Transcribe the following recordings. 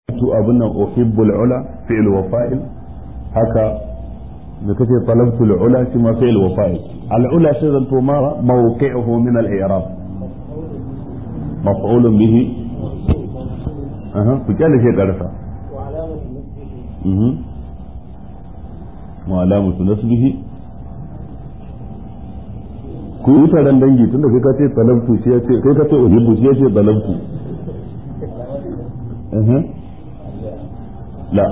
tu abin nan uhibbul ula fi'l wa fa'il haka da kace talabtul ula shi ma fi'l wa fa'il al ula sai zanto ma mawqi'uhu min al i'rab maf'ulun bihi aha ku kyale shi karsa wa alamatu nasbihi ku yi taron dangi tunda kai ka ce talabtu shi ya ce kai ka ce uhibbu shi ya ce talabtu لا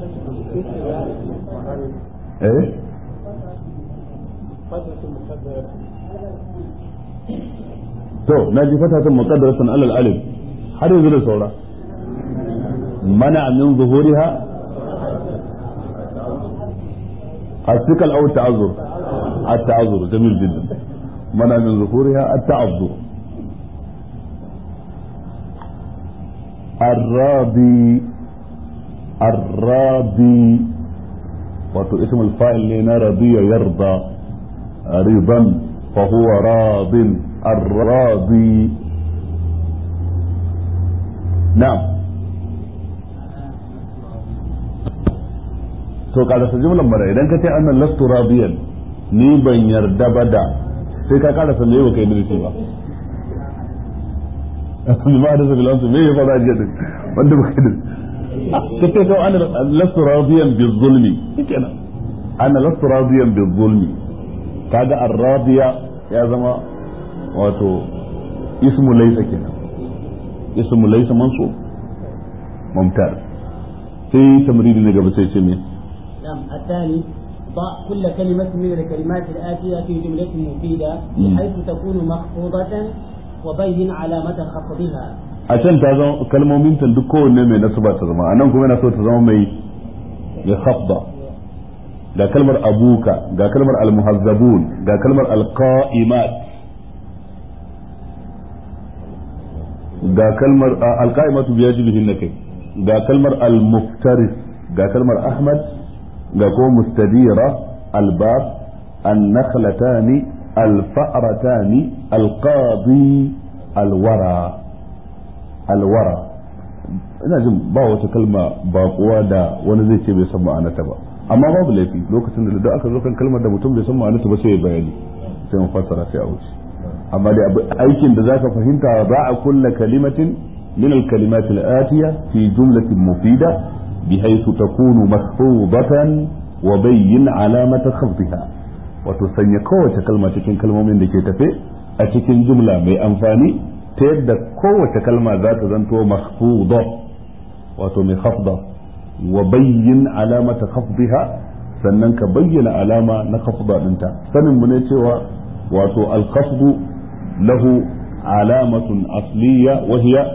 ايه to na ji fatatan muqaddaratan alal alif har yanzu da saura mana min zuhuriha الثقل او التعذر التعذر جميل جدا منع من ظهورها التعذر الراضي الراضي wato ismul fa'il ne na radiya yarda ridan fa huwa radin ar-radi na'am to kada su jumlan bara idan ka ce annan lastu radiyan ni ban yarda ba da sai ka kada sa me yau kai dirshi ba ma da su bilansu me ya fara jiya wanda ba kai kace ko ana lastu radiyan bizulmi kenan ana lastu radiyan bizulmi kaga ar-radiya ya zama wato ismu laysa kenan ismu laysa mansub mumtaz sai tamridi ne gaba sai ce me نعم الثاني ضع كل كلمة من الكلمات الآتية في جملة مفيدة بحيث تكون مخفوضة وبين علامة خفضها a can ta zama kalmomin ta duk kowanne mai nasaba ta zama anan kuma yana so ta zama mai mai khafda ga kalmar abuka ga kalmar almuhazzabun ga kalmar alqaimat ga kalmar alqaimatu biyajibihin kai ga kalmar almuftaris ga kalmar ahmad ga kuma mustadira albab النخلتان الفأرتان القاضي الورى alwara ina jin ba wata kalma ba kuwa da wani zai ce bai san ma'anata ba amma babu laifi lokacin da da aka zo kan kalmar da mutum bai san ma'anata ba sai ya bayani sai mu fassara sai a wuce amma da aikin da zaka fahimta ba a kulla kalimatin min al-kalimat al-atiya fi jumlatin mufida bihaythu takunu mahfuzatan wa bayyin alamata khafdiha wato sanya kowace kalma cikin kalmomin da ke tafe a cikin jumla mai amfani ta yadda kowace kalma za ta zanto mahfuda wato mai khafda wa bayyin alamata khafdiha sannan ka bayyana alama na khafda dinta sanin mu ne cewa wato al-khafdu lahu alamatun asliya wa hiya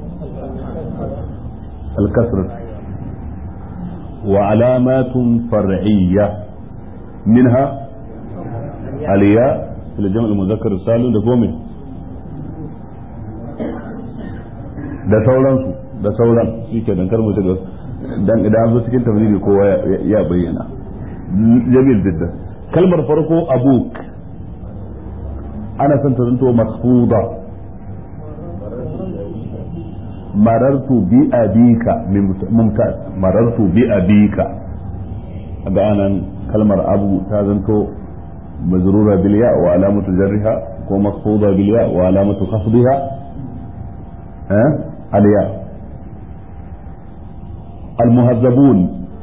al-kasr wa alamatun far'iyya minha aliya fil jam' al-muzakkar salim da gome da sauransu da sauran shi ke dan kar mu shiga dan idan an zo cikin tafsiri kowa ya bayyana jamil jidda kalmar farko abuk ana son ta zanto masfuda marartu bi abika mumtaz marartu bi abika ga anan kalmar abu ta zanto mazrura bil ya wa alamatu jarriha ko masfuda bil ya wa alamatu khafdiha الياء المهذبون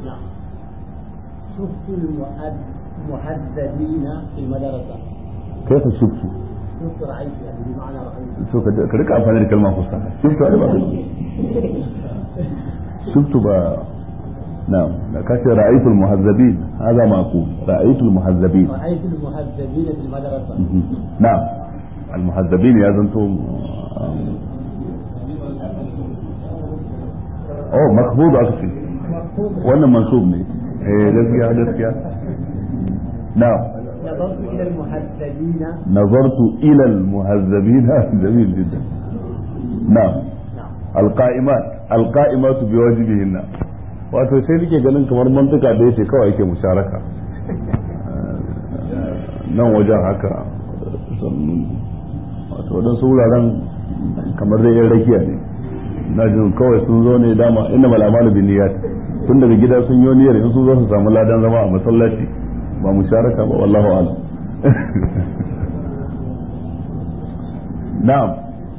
شفت المهذبين في المدرسة كيف شفت؟ شفت رأيت يعني بمعنى رأيت شو كذلك أفهم الكلمة فصحى شفت أنا شفت بقى نعم كاش رأيت المهذبين هذا ما أقول رأيت المهذبين رأيت المهذبين في المدرسة نعم المهذبين يا زنتم oh makbud aka ce wannan mansub ne eh gaskiya gaskiya na نظرت إلى المهذبين نظرت إلى المهذبين جميل جدا نعم القائمات القائمات بواجبهن wato sai nake ganin kamar mantuka da yace kawai yake musharaka nan wajen haka wato wadansu wuraren kamar dai yan rakiya ne na jin kawai sun zo ne dama inna mal amalu bin niyyat tun daga gida sun yi niyyar in sun zo su samu ladan zama a masallaci ba mu sharaka ba wallahu a'lam na'am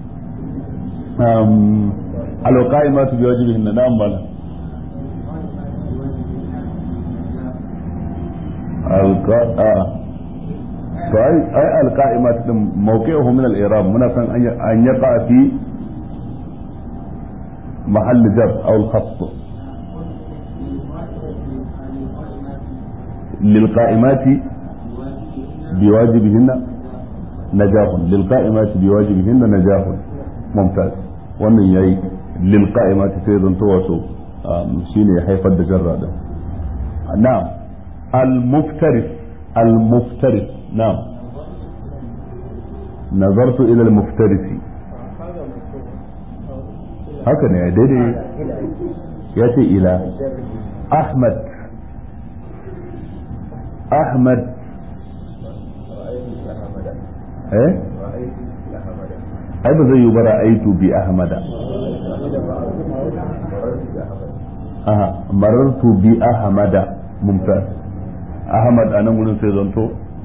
um alqaimatu bi wajhihin na'am bala alqa to ai ai alqaimat din mawqi'uhu min al-i'rab muna san an yaqa fi محل جر او الخط للقائمات بواجبهن نجاح للقائمات بواجبهن نجاح ممتاز wannan yayi lil qa'imati sai zan to wato shine ya haifar da jarra din na'am al muftaris al muftaris na'am nazartu ila al muftarisi haka ne daidai ya ce ila ahmad ahmad eh ai ba zai yi bara aitu bi ahmada aha marartu bi ahmada mumtaz ahmad anan gurin sai zanto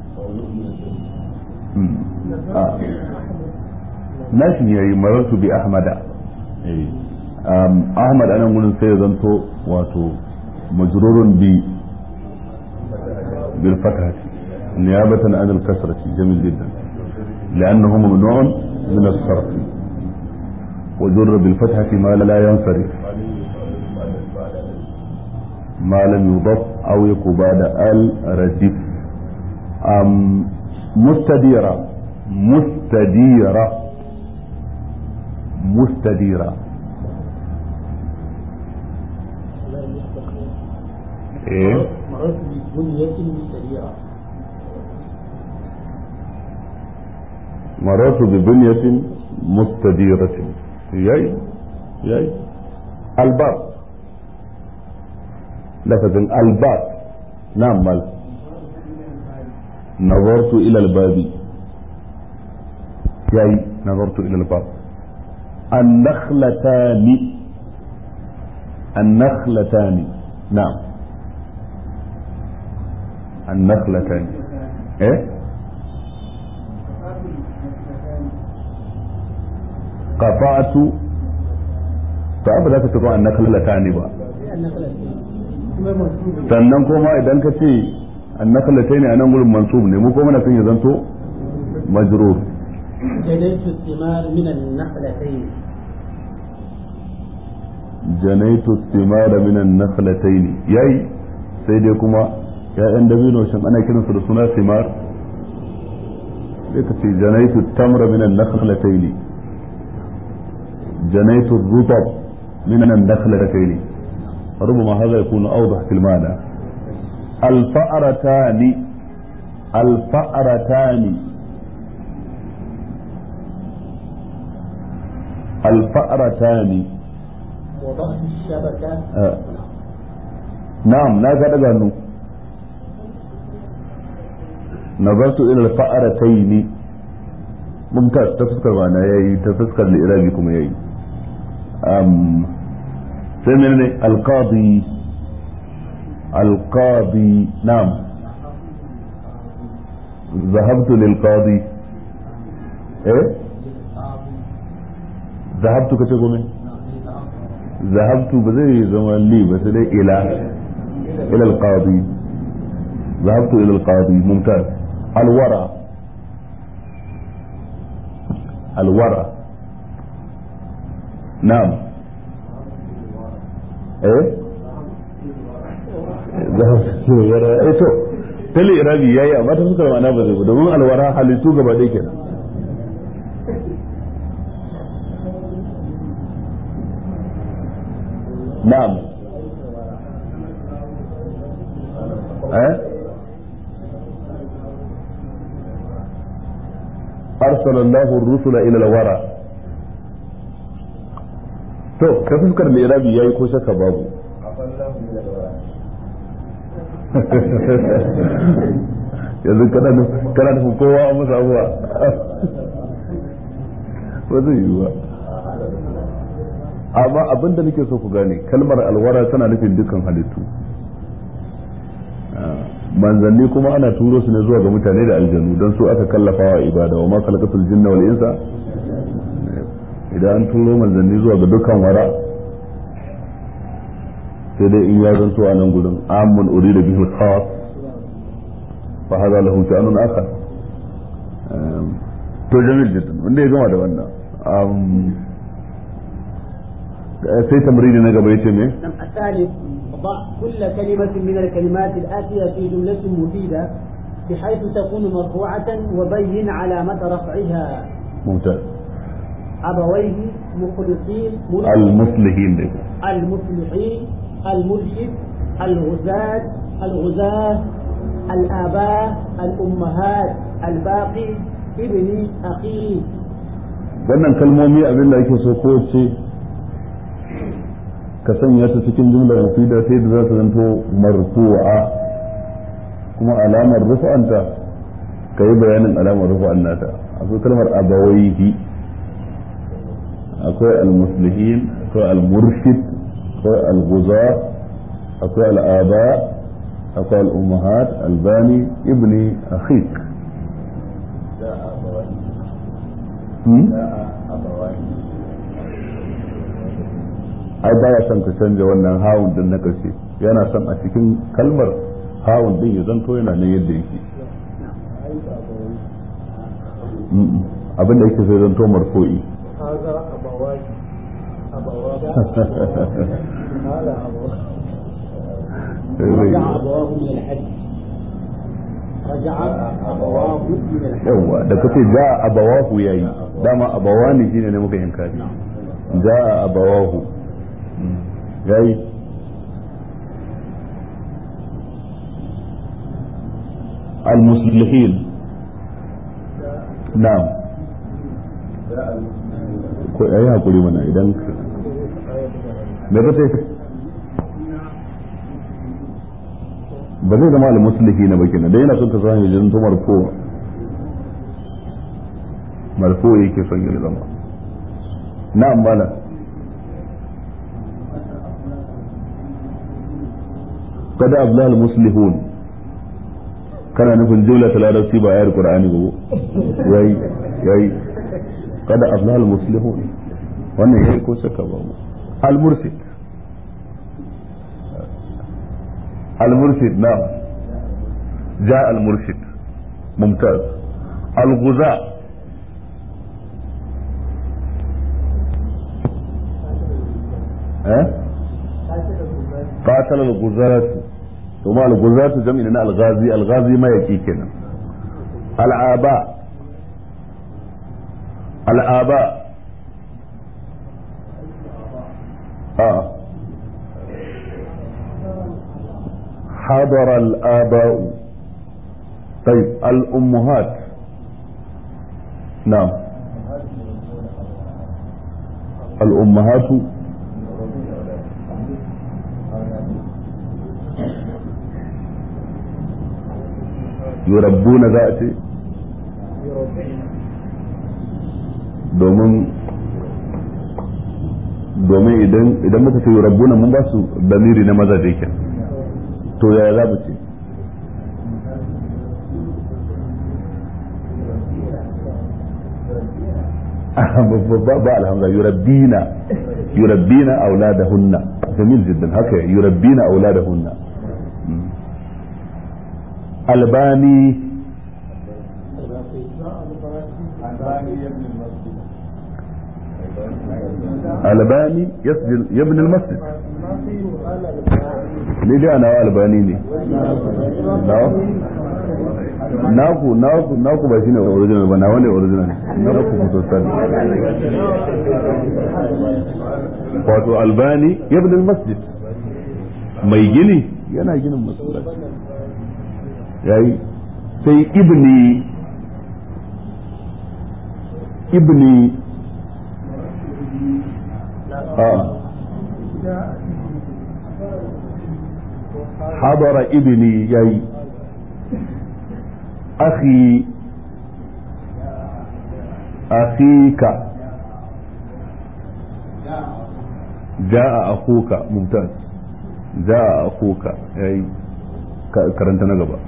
nashi yayi marartu bi ahmada ahmad anan gurin sai ya zanto wato majrurun bi bil fathah niyabatan an al kasrati jamil jiddan لأنه ممنوع من الصرف وجر بالفتحة ما لا ينصرف ما لم يضف أو يكون بعد الردف مستديرة مستديرة مستديرة ايه مررت ببنية مستديرة مررت ببنية مستديرة ياي ياي الباب لفظ الباب نعم مال نظرت إلى الباب ياي نظرت إلى الباب النخلتان النخلتان نعم النخلتان ايه قطعت فأبا ذاك تقول النخلتان با sannan kuma idan ka ce annakalatai ne a nan gurin mansub ne mu kuma na son ya zanto majrur جنيت الثمار من النخلتين janaitu thimara min an-nakhlatayn yayi sai dai kuma ya'yan dabino shin ana kiransu da suna thimar sai ka ce janaitu tamra min an-nakhlatayn janaitu rutab min an-nakhlatayn ربما هذا يكون أوضح في المعنى الفأرتان الفأرتان الفأرتان وضعت الشبكة آه. نعم لا قد قالوا نظرت إلى الفأرتين ممتاز تفسكر معنا ياي تفسكر لإرابكم ياي أم سمعني القاضي القاضي نعم ذهبت للقاضي ايه ذهبت كتبه ذهبت بزي زمان لي بس لي الى الى القاضي ذهبت الى القاضي ممتاز الورى الورى نعم ايه ذهبت الورى ايه تو tali irabi yayi amma ta fuskar ma'ana ba zai domin alwara halittu gaba ɗaya kenan نعم أه؟ أرسل الله الرسل إلى الورى to ka fuskar lirabi yayi ko shaka babu yanzu kana kana nufin kowa a masa abuwa ba zai yi ba amma abin da nake so ku gane kalmar alwara tana nufin dukkan halittu manzanni kuma ana turo su ne zuwa ga mutane da aljanu don su aka kallafa wa ibada wa ma khalaqatul jinna wal insa idan an turo manzanni zuwa ga dukkan wara sai dai in ya zanto a nan gudun amun urida bihi khas fa hada lahu sha'anun akhar to jamil jiddan wanda ya gama da wannan sai tamrini na gaba yace me الثالث ضع كل كلمة من الكلمات الآتية في جملة مفيدة بحيث تكون مرفوعة وبين علامة رفعها ممتاز أبويه مخلصين المصلحين دي. المصلحين المرشد الغزاة الغزاة الآباء الأمهات الباقي ابني أخي wannan kalmomi abin da ake so ko ce ka sanya ta cikin jumlar mufida sai da za su zanto marfu'a kuma alamar rufa'anta ka yi bayanin alamar rufa'an nata akwai kalmar abawaihi akwai al-muslihin akwai al-murshid akwai al-guza akwai al-aba akwai al-ummahat albani ibni akhik ai baya son ka canja wannan hawun din na ƙarshe yana son a cikin kalmar hawun din ya zanto yana nan yadda yake abin da yake sai zanto marfo'i رجع أبواه من الحج رجع أبواه من الحج yawa da kace ja abawahu yayi dama abawani shine ne muka inkari ja abawahu yayi المصلحين نعم ko ayi hakuri mana idan me ka ce ba zai zama al-muslihi na baki na dai yana son ka sani jin to marfo marfo yake son ya zama na'am bala kada abla al-muslihun kana nufin jumla ta larabci ba ayar qur'ani ba yayi yayi kada abla al-muslihun wannan yayi ko saka ba al-mursid المرشد نعم جاء المرشد ممتاز الغزاة ها قاتل الغزاة ثم الغزاة جمعنا الغازي الغازي ما يكي كنا الآباء الآباء آه حضر الآباء طيب الأمهات نعم الأمهات يربون ذاتي domin domin idan idan muka ce rabbuna mun ba su damiri na mazaje kenan to yaya za mu ce ba alhamza yurabbina yurabbina auladahunna jamil jiddan haka yurabbina auladahunna albani albani yasjil yabni almasjid ni dai ana albani ne naku naku naku ba shine original ba na wani original na ku fito sani wato albani ibn al-masjid mai gini yana ginin masallaci yayi sai ibni ibni a حضر ابني يي أخي أخيك ja'a akuka mumtaz ja'a akuka yayi karanta na gaba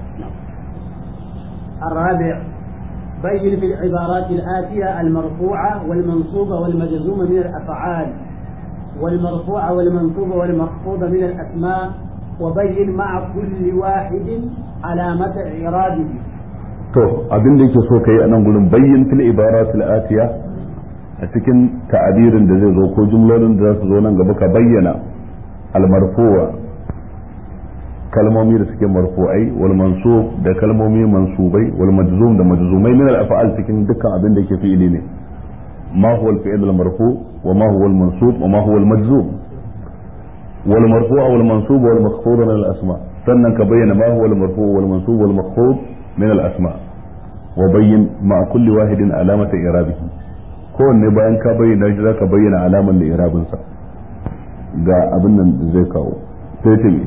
الرابع بين في العبارات الآتية المرفوعة والمنصوبة والمجزومة من الأفعال والمرفوعة والمنصوبة والمخفوضة من الأسماء وبين مع كل واحد علامة إعرابه to abin da yake so kai a nan gurin bayyin fil ibaratil atiya a cikin ta'abirin da zai zo ko jumlolin da za su zo nan gaba ka bayyana al marfu'a kalmomi da suke marfu'ai wal mansub da kalmomi mansubai wal majzum da majzumai min al af'al cikin dukkan abin da yake fi'ili ne ma huwa al fi'l al marfu wa ma huwa al mansub wa ma huwa al majzum wal marfu' wal mansub wal makhfud min al asma sannan ka bayyana ma huwa al marfu' wal mansub wal makhfud min al asma wa bayyin ma kulli wahidin alamata i'rabihi kowanne bayan ka bayyana shi zaka bayyana alaman da i'rabinsa ga abin nan zai kawo sai ta me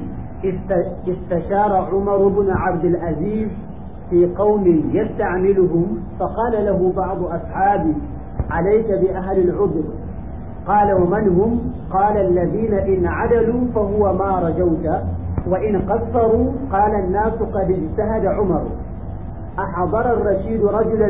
استشار عمر بن عبد العزيز في قوم يستعملهم فقال له بعض أصحابه عليك بأهل العذر قال ومن هم قال الذين إن عدلوا فهو ما رجوت وإن قصروا قال الناس قد اجتهد عمر أحضر الرشيد رجلا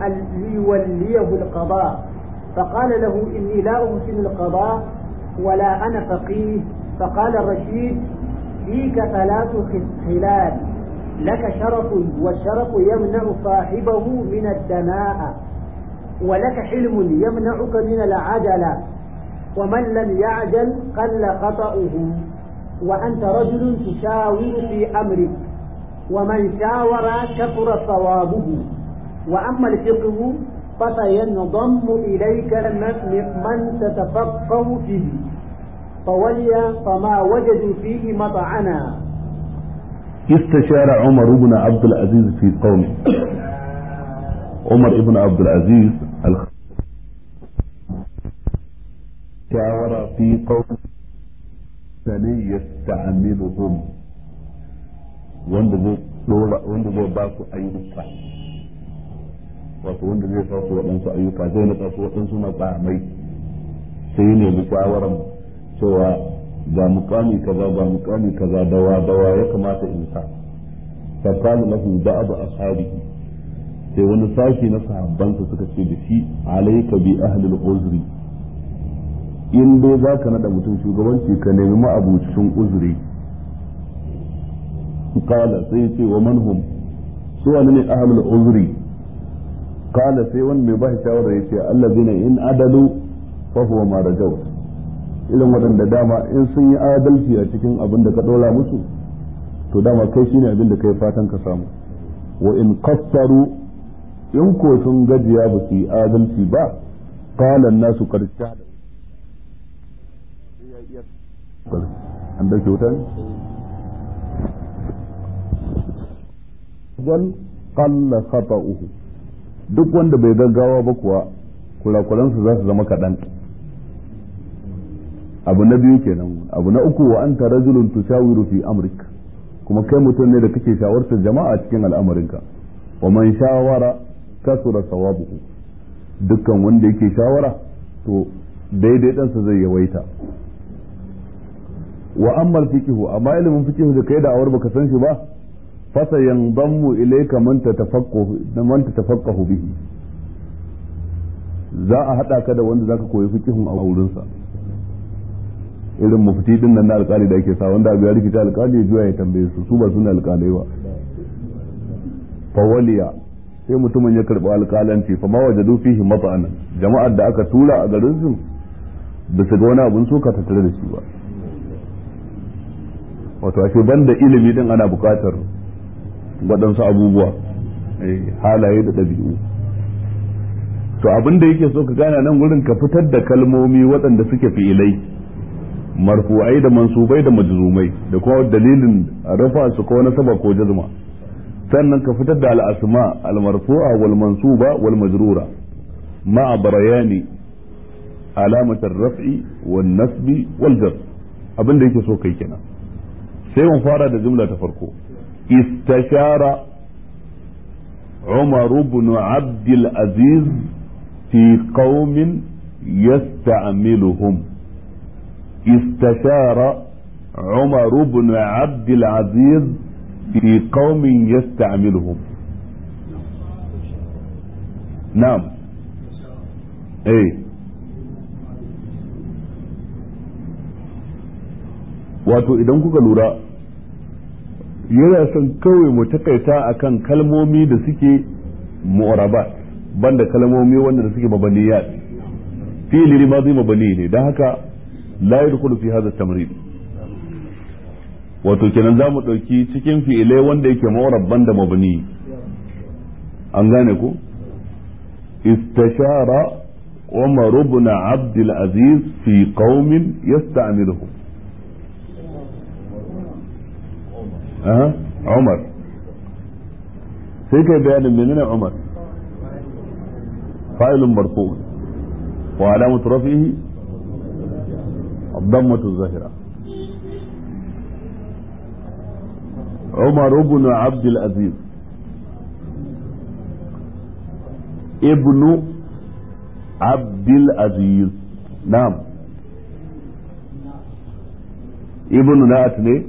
ليوليه القضاء فقال له إني لا أحسن القضاء ولا أنا فقيه فقال الرشيد فيك ثلاث خلال لك شرف والشرف يمنع صاحبه من الدناء ولك حلم يمنعك من العجلة ومن لم يعجل قل خطأه وأنت رجل تشاور في أمرك ومن شاور كثر صوابه وأما الفقه فسينضم إليك من تتفقه فيه فولي فما وجدوا فيه مطعنا استشار عمر بن عبد العزيز في قومه عمر بن عبد العزيز الخ... شاور في قوم يستعملهم wanda zai dora wanda zai ba su ayyuka wato wanda zai sa su waɗansu ayyuka zai nasa su waɗansu matsamai sai ne bi shawaran cewa ga mukami kaza ga mukami kaza dawa dawa ya kamata in sa fa qala lahu ba'd ashabihi sai wani sashi na sahabbansa suka ce da shi alayka bi ahli al-uzri in dai zaka nada mutum shugabanci ka nemi ma'abucin uzuri qala sai ce wa man hum su wani ne ahli al-uzri qala sai wani mai ba shawara yace allazina in adalu fa huwa ma rajawt irin waɗanda dama in sun yi adalci a cikin abin da ka ɗora musu to dama kai shine abin da kai fatan ka samu wa in qassaru in ko sun gajiya ba su yi adalci ba qala nasu qad shahada an da kyautan wal qalla khata'uhu duk wanda bai gaggawa ba kuwa kurakuransu za su zama kaɗan abu na biyu kenan abu na uku wa anta rajulun tushawiru fi amrik kuma kai mutum ne da kake shawartar jama'a cikin al'amarinka wa man shawara kasura sawabuhu dukkan wanda yake shawara to daidai ɗansa zai yawaita wa ammal fiqhu amma ilimin fiqhu da kai da awar baka san shi ba fasa yanzammu ilayka man tatafaqahu man tatafaqahu bihi za a hada ka da wanda zaka koyi fiqhun a wurinsa irin mufti din nan na alkali da ake sa wanda abu ya rikita alkali ya juya ya tambaye su su ba su ne alkalai ba fawaliya sai mutumin ya karɓi alkalanci fa ma wajadu fihi mata'anan jama'ar da aka tura a garin su ba su ga wani abun suka tattare da shi ba wato ashe banda ilimi din ana buƙatar waɗansu abubuwa halaye da ɗabi'u to abin da yake so ka gane nan gurin ka fitar da kalmomi waɗanda suke fi'ilai marfu'ai da mansubai da majzumai da kuma dalilin rafa su ko nasaba ko jazma sannan ka fitar da al'asma al-marfu'a wal mansuba wal majrura ma'a barayani alamat ar-raf'i wan nasbi wal jar abin da yake so kai kenan sai mun fara da jumla ta farko istashara عمر بن عبد العزيز في قوم يستعملهم استشار عمر بن عبد العزيز في قوم يستعملهم نعم ايه wato idan kuka lura yana son kawai mu takaita akan kalmomi da suke mu'arabat banda kalmomi wanda da suke mabaniyat fi'li madi mabani ne dan haka la yadkhulu fi hadha tamrid wato kenan za mu ɗauki cikin fi'ilai wanda yake mu'arab da mabani an gane ku istashara عمر بن عبد العزيز في قوم يستعملهم أه؟ عمر سيكا بيان مننا عمر فاعل مرفوع وعلامة رفعه الضمة الظاهرة عمر بن عبد العزيز ابن عبد العزيز نعم ابن نات ne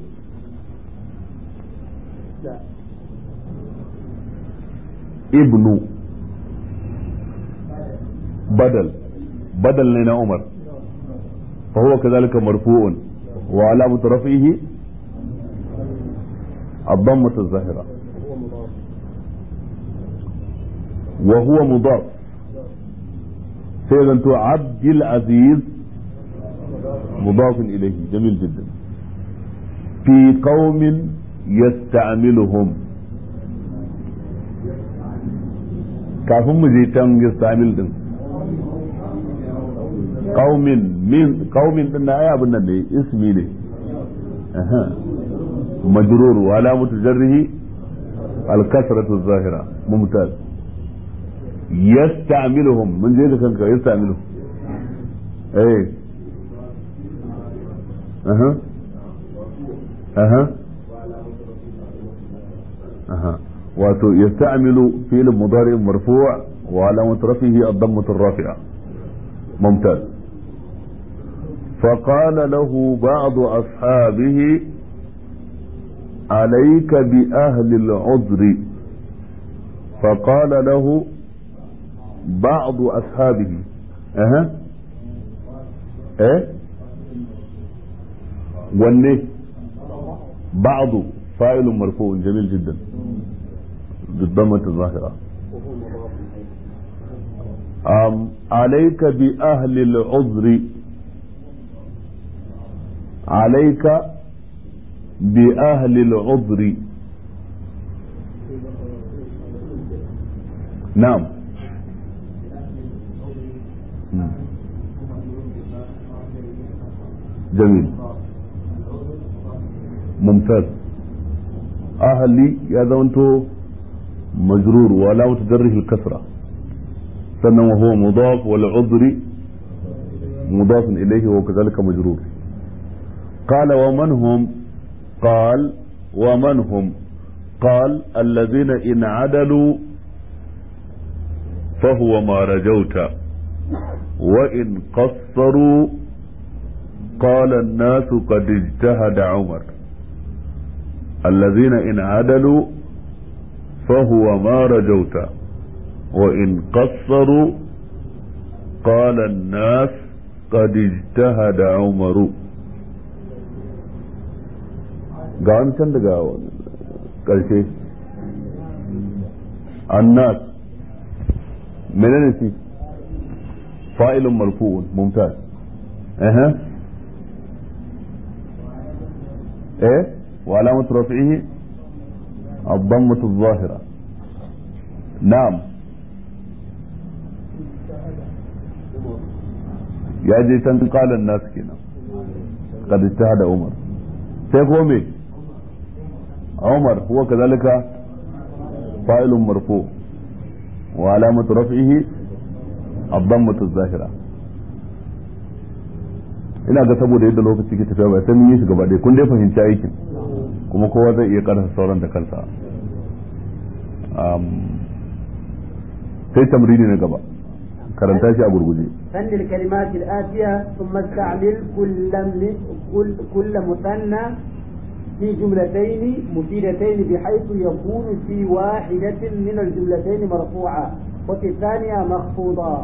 ابن بدل بدل لنا عمر فهو كذلك مرفوع وعلامة رفعه الضمة الظاهرة وهو مضاف سيدنا عبد العزيز مضاف إليه جميل جدا في قوم يستعملهم kafin mu je can yastamil din qaumin min qaumin din na aya abin nan ne ismi ne majrur wa alamatu jarrihi al kasratu zahira mumtaz yasta'miluhum mun je da kanka yasta'miluhum eh aha aha aha wato yasta'milu fi'l mudari marfu' wa alamat rafihi ad-dammah ar-rafi'a mumtaz فقال له بعض أصحابه عليك بأهل العذر فقال له بعض أصحابه أها إيه والنه بعض فاعل مرفوع جميل جدا بالضمة الظاهرة أم عليك بأهل العذر عليك بأهل العذر نعم جميل ممتاز أهلي يا زونتو مجرور ولا متجره الكسرة سنة وهو مضاف والعذر مضاف إليه وكذلك مجرور قال ومن هم قال ومن هم قال الذين إن عدلوا فهو ما رجوت وإن قصروا قال الناس قد اجتهد عمر الذين إن عدلوا فهو ما رجوت وإن قصروا قال الناس قد اجتهد عمر ga wani can daga ƙarshe annas menene shi fa'ilun marfu'un mumtaz eh eh wa alamatu rafi'ihi الضمة الظاهرة نعم يا جيتان قال الناس كنا قد اجتهد عمر سيكون مين عمر هو كذلك فاعل مرفوع وعلامة رفعه الضمة الظاهرة ina ga saboda yadda lokaci ke tafiya bai san mun yi shi gaba ɗaya kun dai fahimci aikin kuma kowa zai iya karasa sauran da kansa sai tamrini na gaba karanta shi a gurguje فن الكلمات الآتية ثم استعمل كل كل, كل مثنى في جملتين مفيدتين بحيث يكون في واحدة من الجملتين مرفوعا وفي الثانية مخفوضا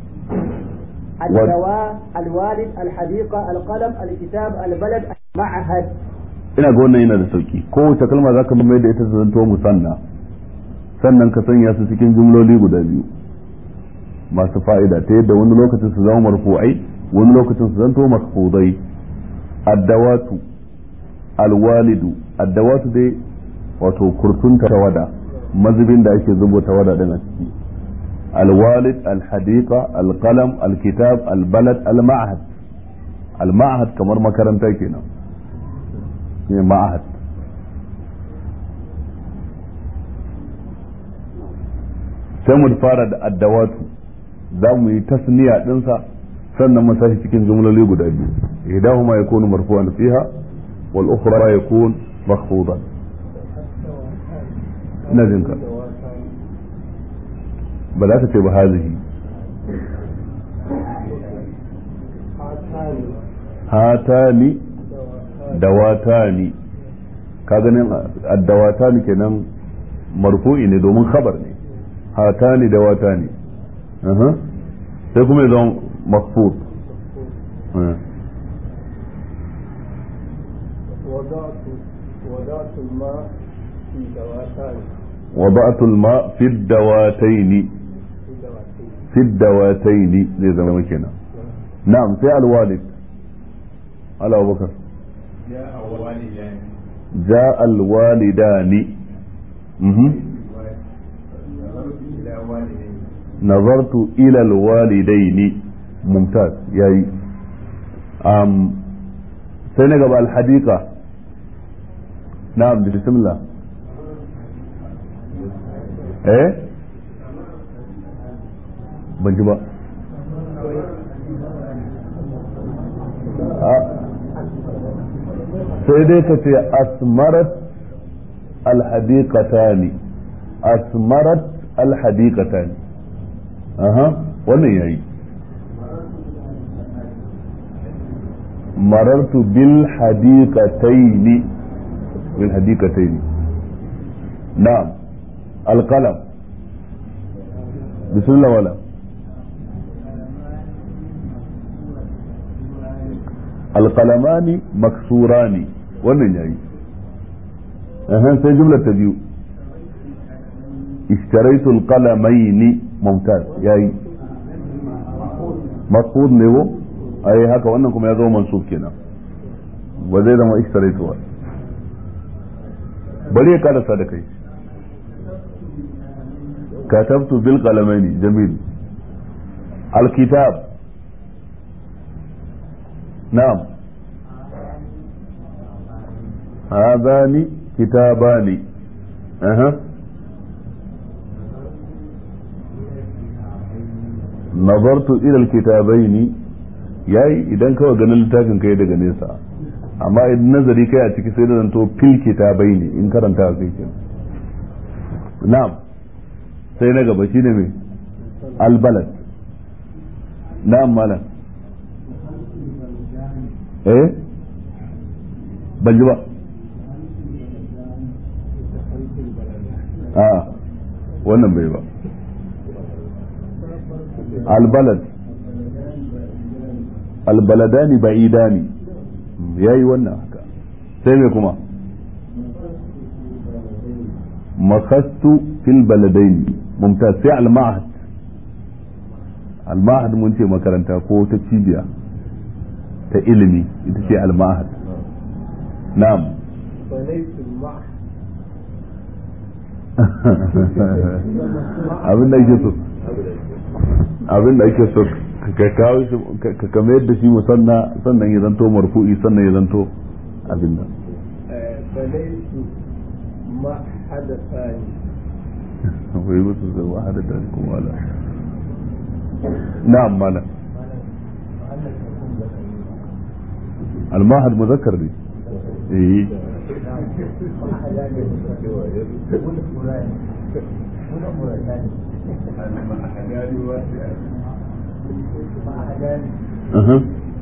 الدواء الوالد الحديقة القلم الكتاب البلد المعهد ina ga wannan yana da sauki kowace kalma zaka mai da ita ta zanto musanna sannan ka sanya su cikin jumloli guda biyu masu fa'ida ta yadda wani lokacin su zama marfu'ai wani lokacin su zanto makfudai addawatu alwalidu addawatu dai wato kurtunta tawada mazubin da ake zubo tawada din a ciki alwalid alhadiqa alqalam alkitab albalad alma'had alma'had kamar makaranta kenan ne ma'had sai mu fara da addawatu za mu yi tasniya dinsa sannan mu sashi cikin jumloli guda biyu ihdahuma yakunu marfu'an fiha wal ukhra yakun makhfudan ina jin ka ba za ka ce ba hazihi hatani dawatani ka ganin addawatani kenan marfu'i ne domin khabar ne hatani dawatani sai kuma ya zama makfud وضعت الماء في دواتان وضعت الماء في الدواتين في دواتين في الدواتين زي زمان كده نعم في الوالد على ابو بكر جاء والدان جاء الوالدان مهم. نظرت إلى والدين نظرت الى الوالدين ممتاز ياي ام سنة قبل الحديقة نعم بسم الله ايه ban ji ba sai dai ka ce asmarat alhadiqatani asmarat alhadiqatani aha wannan yayi marartu bil hadiqataini bil hadiqataini na'am alqalam bismillah wala alqalamani maksurani wannan yayi اها sai jumla ta biyu اشتريت القلمين ممتاز yayi maqsud ne wo ai haka wannan kuma ya zama mansub kenan ba zai zama ishtaraitu ba bari ya karasa da kai katabtu bil qalamaini jamil الكتاب نعم هذان كتابان أها نظرت إلى الكتابين yayi idan kawai ganin littafin kai daga nesa amma idan nazari kai a ciki sai da zanto fil kitabai ne in karanta kai ke na'am sai na gaba shine mai albalad na'am malam eh ban ji ba a wannan bai ba albalad albaladani ba'idani yayi wannan haka sai me kuma makastu fil baladaini mumtaz sai al-ma'had al-ma'had mun ce makaranta ko ta cibiya ta ilimi ita ce al-ma'had na'am بنيت المعهد abin da ake so abin da ake so ka kawo shi ka kama yadda shi musanna sannan ya zanto marfu'i sannan ya zanto abin nan آه، بنيت معهد ثاني wai musu zai wahada da kuma wala na'am mala المعهد مذكر دي ايه aha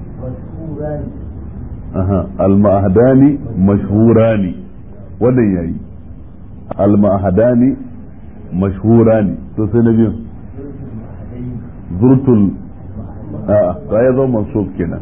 aha al-ma'hadani mashhurani wannan yayi al-ma'hadani mashhurani to sai na biyu zurtul a ta ya zo mansub kenan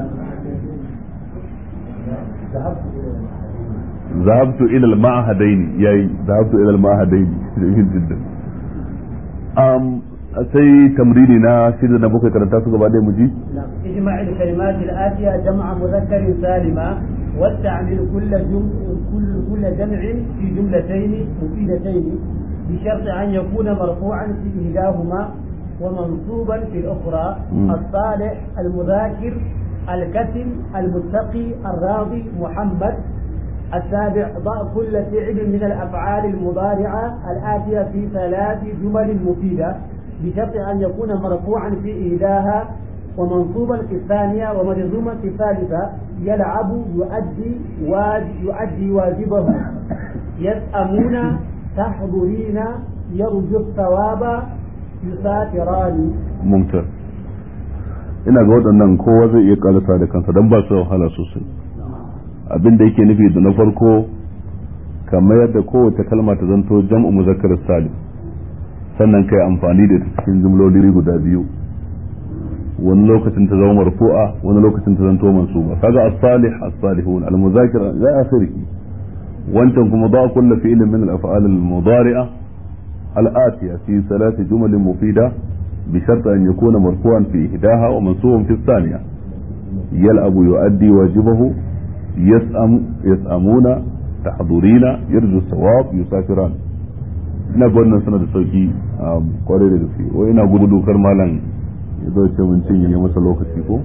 ذهبت الى المعهدين ياي ذهبت الى المعهدين جميل جدا ام sai tamrini na shida na bakwai karanta su gaba ɗaya mu ji اجمع الكلمات الآتية جمع مذكر سالما واستعمل كل جم... كل كل جمع في جملتين مفيدتين بشرط أن يكون مرفوعا في إحداهما ومنصوبا في الأخرى مم. الصالح المذاكر الكتم المتقي الراضي محمد السابع ضع كل فعل من الأفعال المضارعة الآتية في ثلاث جمل مفيدة بشرط أن يكون مرفوعا في إحداها ومنصوبا في الثانية ومجزوما في الثالثة يلعب يؤدي واجب يؤدي واجبه يسأمون تحضرين يرجو الثواب يسافران mumtar ina ga waɗannan kowa zai iya karasa da kansa don ba su da wahala sosai abin da yake nufi da na farko kamar yadda kowace kalma ta zanto jam'u muzakkar salim sannan kai amfani da ta cikin jumloli guda biyu wani lokacin ta zama marfu'a wani lokacin ta zanto mansuba kaga as-salih as-salihun al-muzakir ya akhiri wancan kuma ba kullu fi'lin min al-af'al al-mudari'a al-atiya fi thalath jumal mufida بشرط أن يكون مرفوعا في إحداها ومنصوبا في الثانية يلعب يؤدي واجبه يسأم يسأمون تحضرين يرجو الثواب يسافران ina ga wannan suna da sauki a kwarai da gaske wai ina gudu dokar malam ya zo ce mun cinye masa lokaci ko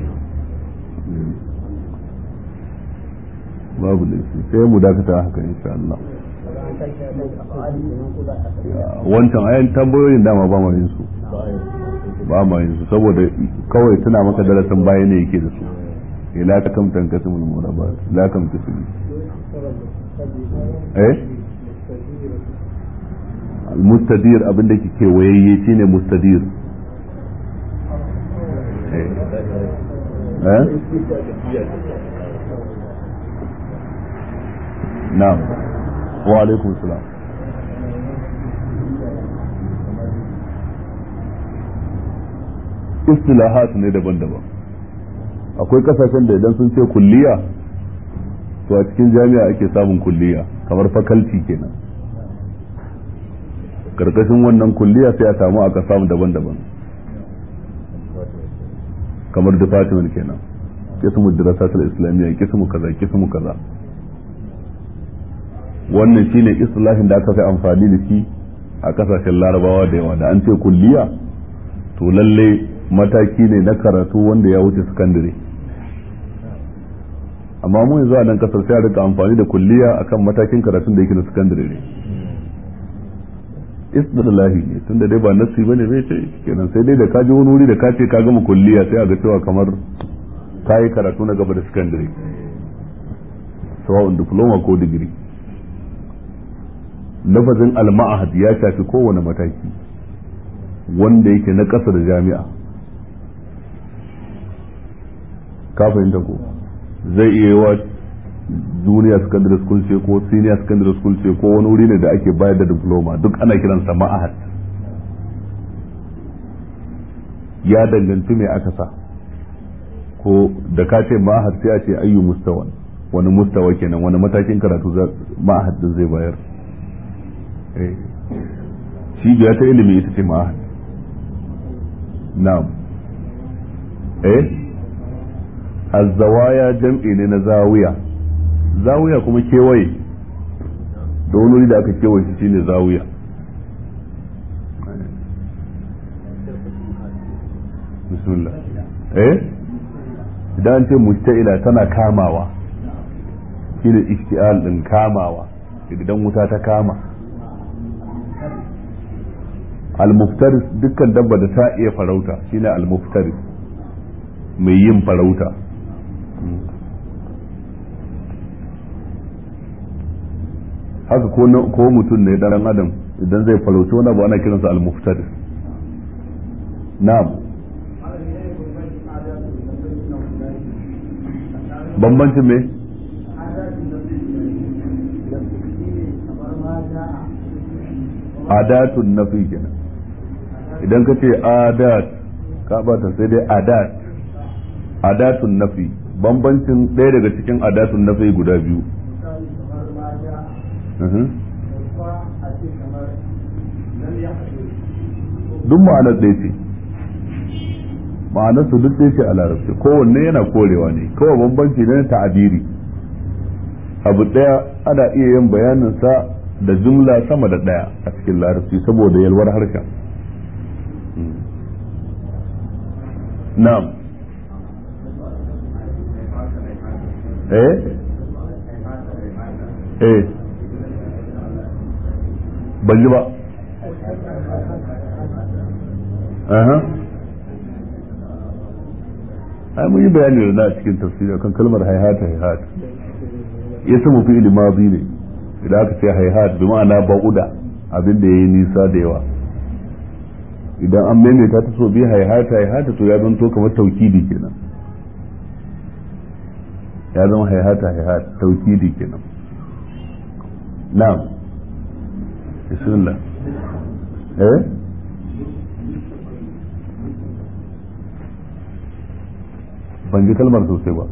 babu laifi sai mu dakata haka insha Allah wancan ayan tambayoyin dama ba ma yin su ba ma yin su saboda kawai tuna maka darasin baya ne yake da su ila ka kam tankasimul murabat la kam tasmi eh al-mustadir abin da ke wayayye shine mustadir eh na'am wa alaikum salam istilahat ne daban-daban akwai kasashen da idan sun ce kulliya to a cikin jami'a ake samun kulliya kamar fakalti kenan karkashin wannan kulliya sai a samu aka samu daban-daban kamar department kenan kismu dirasatul islamiyya kismu kaza kismu kaza wannan shine istilahin da aka fi amfani da shi a kasashen larabawa da yawa da an ce kulliya to lalle mataki ne na karatu wanda ya wuce sakandare amma mu yanzu a nan kasar sai a rika amfani da kulliya akan matakin karatun da yake na sakandare ne istilahi ne tunda dai ba nasi bane bai ce kenan sai dai da ka je wani wuri da ka ce ka gama kulliya sai a ga cewa kamar ka yi karatu na gaba da sakandare sawa'un diploma ko digiri lafazin al-ma'ahad ya shafi kowane mataki wanda yake na ƙasa da jami'a ka fahimta ko zai iya wa junior secondary school ce ko senior secondary school ce ko wani wuri ne da ake bayar da diploma duk ana kiransa ma'ahad ya danganci mai aka sa ko da ka ce ma'ahad sai a ce ayyu mustawan wani mustawa kenan wani matakin karatu ma'ahad din zai bayar cibiya ta ilimi ita ce ma'ahad na'am eh azzawaya jam'i ne na zawiya zawiya kuma kewaye da wani da aka kewaye shi shine zawiya bismillah eh idan ce musta'ila tana kamawa shine ishti'al din kamawa idan wuta ta kama al-muftaris dukkan dabba da ta iya farauta shine al-muftaris mai yin farauta haka ko mutum ne dan adam idan zai farauci wani abu ana kiransa al-muftaris na'am bambancin me adatun nafi kenan idan ka ce adat ka bata sai dai adat adatun nafi bambancin ɗaya daga cikin adatun nafi guda biyu duk ma'anar ɗaya ce ma'anar su duk ɗaya ce a larabci kowanne yana korewa ne kawai bambanci ne na ta'abiri abu ɗaya ana iya yin bayanin sa da jumla sama da ɗaya a cikin larabci saboda yalwar harshen na'am eh eh ban ji ba aha ai mun yi bayani da na cikin tafsiri kan kalmar haihata haihata ya samu fi mazi ne idan aka ce haihat bi ma'ana ba'uda abin da yayi nisa da yawa idan an maimaita ta so bi haihata haihata to ya zanto kamar taukidi kenan ya zama haihata haihata taukidi kenan na'am bismillah eh ban ji kalmar sosai ba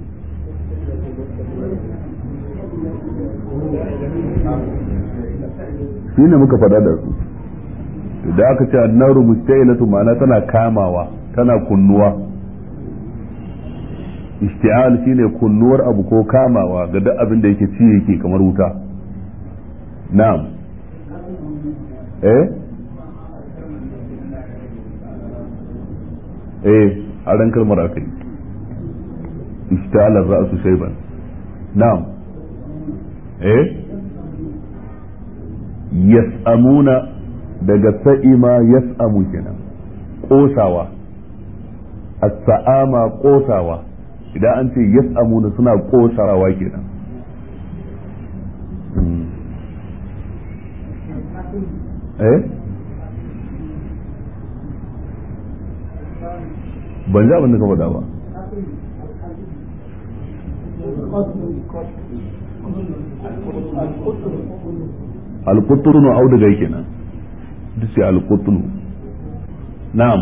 shi ne muka faɗa da su da aka ce annaru mustailatu ma'ana tana kamawa tana kunnuwa isti'al shine kunnuwar abu ko kamawa ga duk abin da yake ci yake kamar wuta na'am eh eh a ran kalmar akai اشتعل الرأس شيبا نعم ايه يسأمون daga sa'ima yas'amu kenan kosawa as-sa'ama kosawa idan an ce yas'amuna suna kosawa kenan eh ban ji abin da ka faɗa ba alkutunu auduga kenan duk sai alkutunu na'am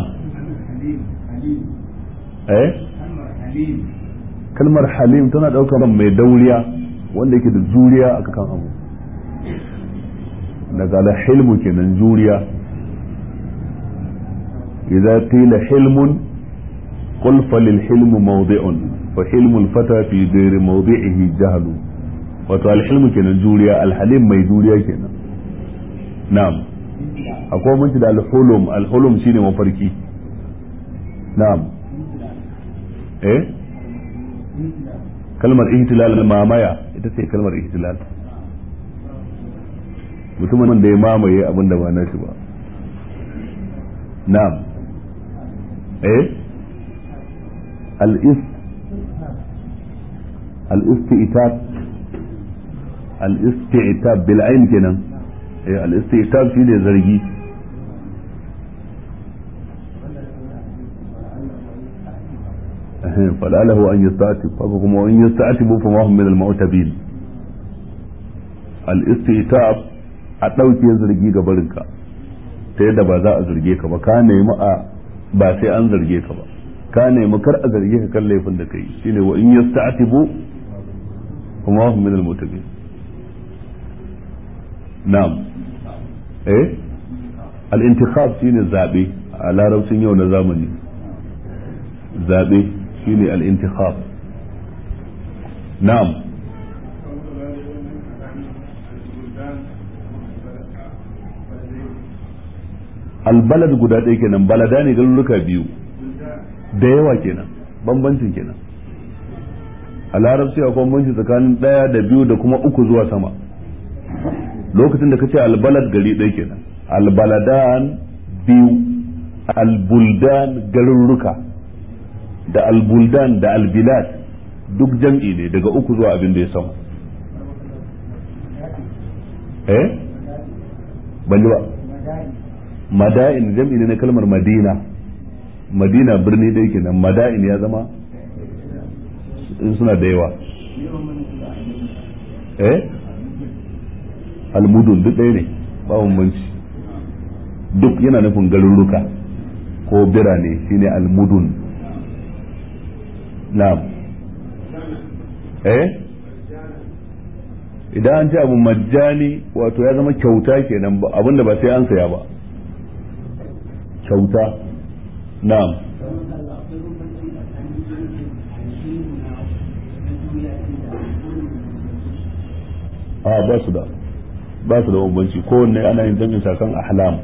eh kalmar halim tana daukar mai dauriya wanda yake da juriya a kan abu daga alhilmu kenan juriya idza qila hilmun qul falil hilmu mawdi'un fa hilmu al-fata fi ghairi mawdi'ihi jahlu wato alhilmu kenan juriya alhalim mai juriya kenan na'am akwai mun da alhulum alhulum shine mafarki na'am eh kalmar ihtilal mamaya ita ce kalmar ihtilal mutumin da ya mamaye abin da ba na shi ba na'am eh al-is al-isti'tab al-isti'tab bil ayn kenan eh al-isti'tab shine zargi فلعله أن يستعتب فكم وإن يستعتبوا فما هم من المعتبين الاستعتاب a ɗauke zargi ga barinka ta yadda ba za a zarge ka ba ka nemi a ba sai an zarge ka ba ka nemi kar a zarge ka kan laifin da kai shine wa in yasta'tibu kuma hum min al-mutabin na'am eh al-intikhab shine zabe a larabcin yau na zamani zabe shine al-intikhab na'am albalad guda ɗaya kenan balada ne garuruka biyu da yawa kenan bambancin kenan a larabci akwai bambanci tsakanin ɗaya da biyu da kuma uku zuwa sama lokacin da kace albalad gari ɗaya kenan albaladan biyu albuldan garuruka da albuldan da albilad duk jam'i ne daga uku zuwa abin da ya sama eh ban ji ba mada'in jam'i ne na kalmar madina madina birni dai kenan mada'in ya zama in suna da yawa eh almudun duk ɗaya ne ba bambanci duk yana nufin garuruka ko birane shine almudun na'am eh idan an ce abu majjani wato ya zama kyauta kenan abinda ba sai an saya ba kyauta na'am a ba su da ba su da bambanci kowanne ana yin jami'in sakan ahlam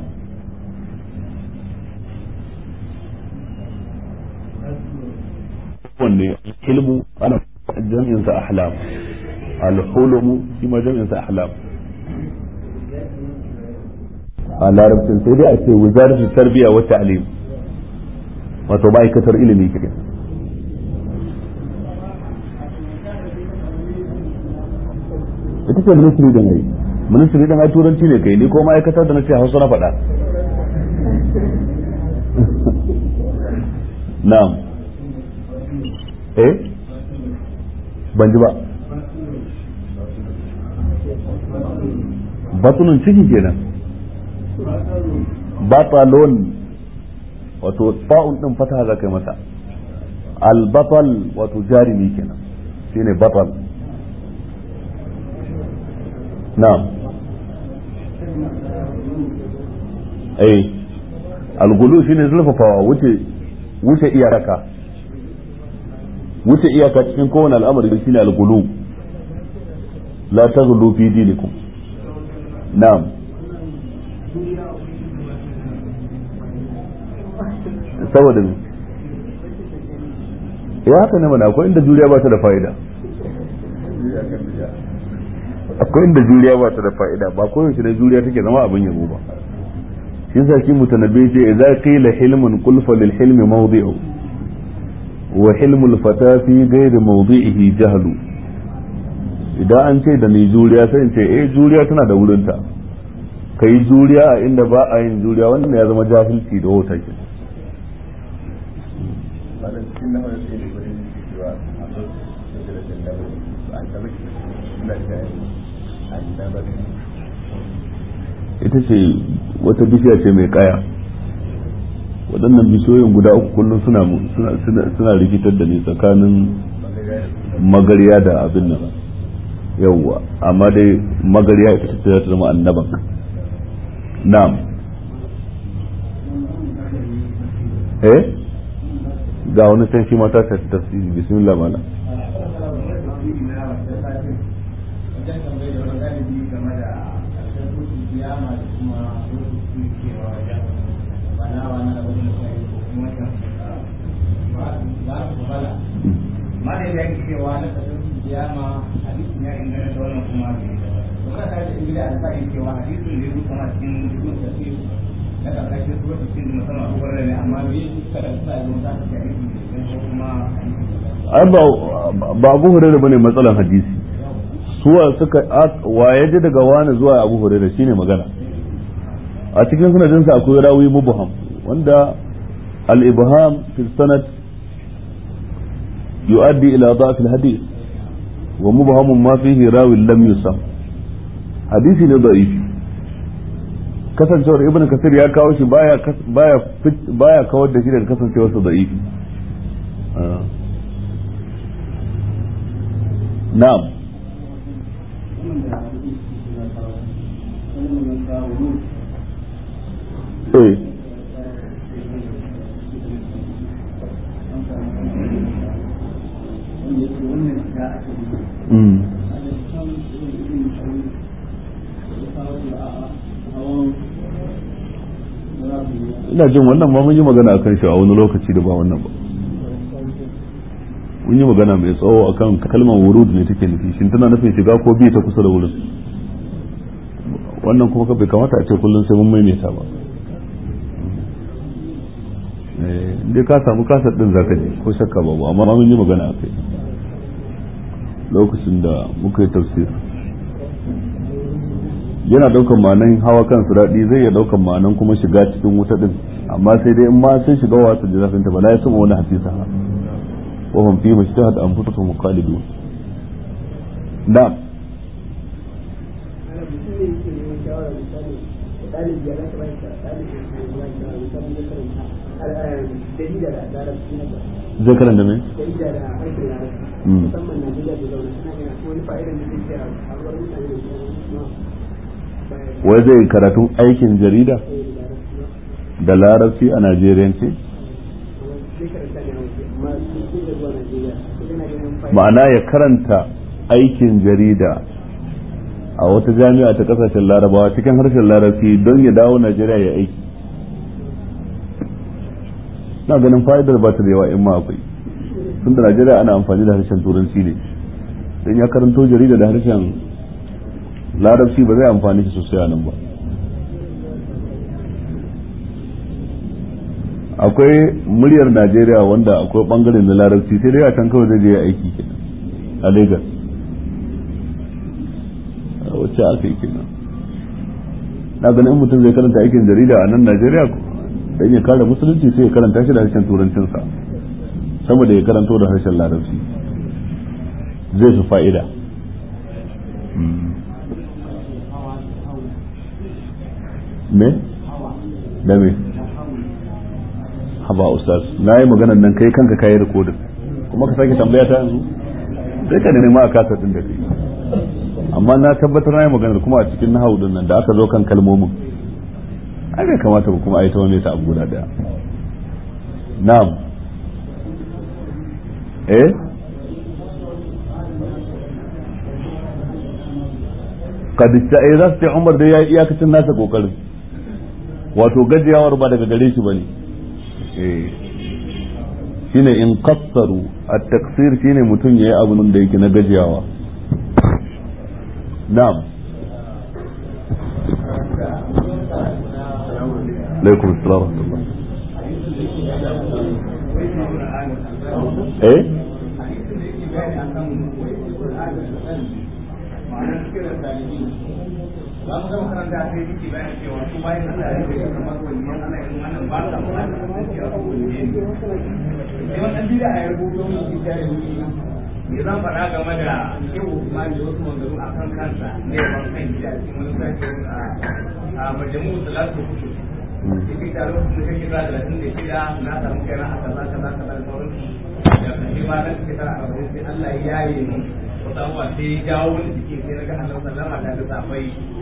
kowanne ilmu ana jami'in sa ahlam al-hulmu shi ma jami'in sa ahlam a larabcin sai dai a ce wizaratu tarbiya wa ta'lim wato ma'aikatar ilimi kenan ita ce ministry da mai ministry da mai turanci ne kai ni ko ma'aikatar da na ce hausa na faɗa na'am eh ban ji ba batunan ciki kenan batalon wato ta'un din fata za kai masa al-batal wato jarimi kenan shine batal na'am eh al-gulu shine zulfafawa wuce wuce iyaka wuce iyaka cikin kowane al'amari shine al-gulu la taghlu fi dinikum na'am saboda me ya haka ne mana akwai inda juriya ba ta da fa'ida akwai inda juriya ba ta da fa'ida ba koyaushe da juriya take zama abin yabo ba shi yasa shi mutanabbi ce idza qila hilmun qul fa lil hilmi mawdi'u wa hilmul fata fi ghairi mawdi'ihi jahlu idan an ce da ni juriya sai in ce eh juriya tana da wurinta kai juriya a inda ba a yin juriya wannan ya zama jahilci da wata ke ita ce wata bishiya ce mai kaya waɗannan bishiyoyin guda uku kullum suna suna rikitar da ni tsakanin magariya da abin nan yawwa amma dai magariya ita ce za ta zama annaban na'am eh ga wani can shi mata ta tafsiri bismillah mala ma da ya yi cewa na kasar kiyama hadisin ya ingana da wannan kuma bai to kana tare da ingila da sai cewa hadisin da ya rubuta ma cikin cikin tafsir na karkashin surat cikin musamman abubuwan da ne amma bai kada su sai mun ta ce hadisin da ko kuma ai ba ba Abu Hurairah bane matsalan hadisi suwa suka wa ya ji daga wani zuwa Abu Hurairah shine magana a cikin sanadin sa akwai rawi mubham wanda al-ibham fi sanad يؤدي إلى ضعف الحديث ومبهم ما فيه راوي لم يسم حديثي ne ضعيف kasancewar ibn kasir ya kawo shi baya baya baya kawar da shi daga kasancewar sa da'ifi na'am eh ina jin wannan ma mun yi magana akan shi a wani lokaci da ba wannan ba mun yi magana mai tsawo akan kalmar wurud ne take nufi shin tana nufin shiga ko bi ta kusa da wurin wannan kuma bai kamata a ce kullum sai mun maimaita ba dai ka samu kasar din zaka ji ko shakka babu amma mun yi magana akai lokacin da muka yi tafsir yana daukan ma'anan hawa kan su daɗi zai iya daukan ma'anan kuma shiga cikin wuta din amma sai dai in ma sun shiga wa su ji zafin ta bala ya sama wani hadisa wa hum fi mashtahat anfusuhum khalidun na'am zai karanta me musamman Najeriya da zaune suna ina wani fa'idan da zai kira a wurin mutane da wai zai karatun aikin jarida da larabci a najeriyance ma'ana ya karanta aikin jarida a wata jami'a ta kasashen larabawa cikin harshen larabci don ya dawo najeriya ya aiki na ganin fa'idar ba ta da yawa in ma akwai tun da najeriya ana amfani da harshen turanci ne don ya karanto jarida da harshen larabci ba zai amfani shi sosai a nan ba akwai muryar najeriya wanda akwai bangaren na larabci sai dai a can kawai zai je aiki kenan a lagos wacce aka yi kenan na ganin in mutum zai karanta aikin jarida a nan najeriya dan ya kare musulunci sai ya karanta shi da harshen turancinsa saboda ya karanto da harshen larabci zai fi fa'ida me da me haba ustaz na yi maganan nan kai kanka kayi rikodin kuma ka sake tambaya ta yanzu sai ka nema a kasa din da kai amma na tabbatar na yi maganar kuma a cikin nahawu din nan da aka zo kan kalmomin ai bai kamata ba kuma a yi ta wani ta abu guda daya na'am eh kadista eh za su ce umar dai ya yi iyakacin nasa kokarin wato gajiyawar ba daga gare shi bane eh shine in qassaru at-taqsir shine mutum yayi abun da yake na gajiyawa na'am alaikum assalam wa rahmatullah eh za mu gama karanta sai yake bayan cewa su bayan Allah ya rike kamar waliyan Allah yanzu wannan ba sa kuma da cewa su waliyan ne sai wannan bida a rubuto mu shi da wuri me zan faɗa game da shehu Usman da wasu mangaru a kan kansa ne ban kan gida cikin wani zaki a majamu salatu kutu yake da lokacin da kake da talatin da shida na samu kai na a kaza kaza kaza da sauransu da kashe ba na shekara arba'in sai Allah ya yaye mu wata abuwa sai ya jawo wani jiki sai na ga Allah sallama da ta safai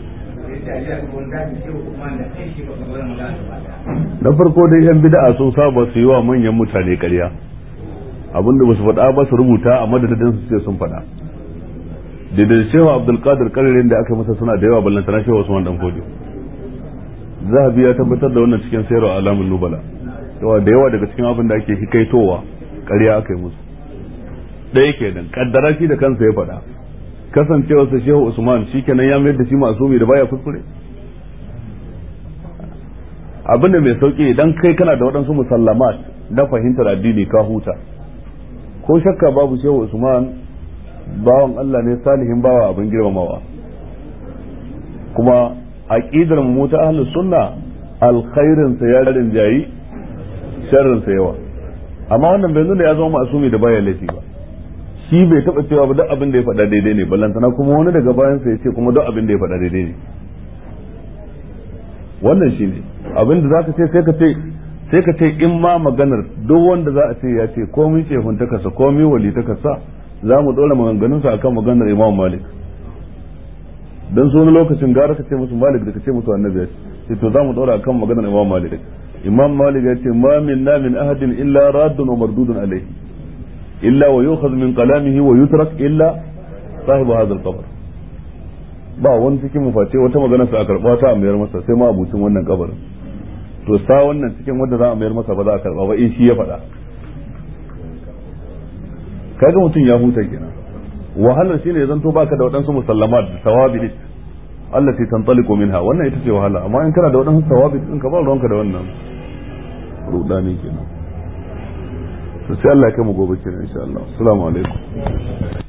na farko dai yan bid'a sun saba su yi wa manyan mutane ƙarya abinda ba su faɗa ba su rubuta a madadin su ce sun faɗa daidai shehu abdulkadir karirin da aka masa suna da yawa ballantana shehu usman dan fodi zahabi ya tabbatar da wannan cikin sayarwa alamun nubala yawa da yawa daga cikin abin da ake hikaitowa ƙarya aka yi musu ɗaya kenan kaddara shi da kansa ya faɗa kasancewarsa shehu usman shi kenan ya mayar da shi masumi da baya kuskure abin da mai sauki idan kai kana da waɗansu musallamat na fahimtar addini ka huta ko shakka babu shehu usman bawan Allah ne salihin bawa abin girmamawa kuma aqidar mu ta ahlus sunna alkhairin sa ya rinjayi sharrin sa yawa amma wannan bai nuna ya zama masumi da baya laifi ba shi bai taba cewa ba duk abin da ya faɗa daidai ne ballantana kuma wani daga bayan sa ya ce kuma duk abin da ya faɗa daidai ne wannan shi ne abin da zaka ce sai ka ce sai ka ce in ma maganar duk wanda za a ce ya ce komai ce hunta kasa komai wali ta kasa za mu dora maganganun sa akan maganar Imam Malik dan so wani lokacin gara ka ce musu Malik da ka ce musu Annabi ya ce to za mu dora akan maganar Imam Malik Imam Malik ya ce ma minna min ahadin illa raddun wa mardudun alayhi illa wa yukhadh min kalamihi wa yutrak illa sahibu hadha al-qabr ba wani cikin mu face wata magana sa a karba ta a mayar masa sai ma abucin wannan kabarin to sa wannan cikin wanda za a mayar masa ba za a karba ba in shi ya faɗa kaga mutum ya huta kenan wahalar shine ya zanto baka da waɗansu musallamat da tawabi allati tantaliqu minha wannan ita ce wahala amma in kana da waɗansu tawabi din ka ba ruwanka da wannan rudani kenan to sai Allah ya kai mu gobe kenan insha Allah assalamu alaikum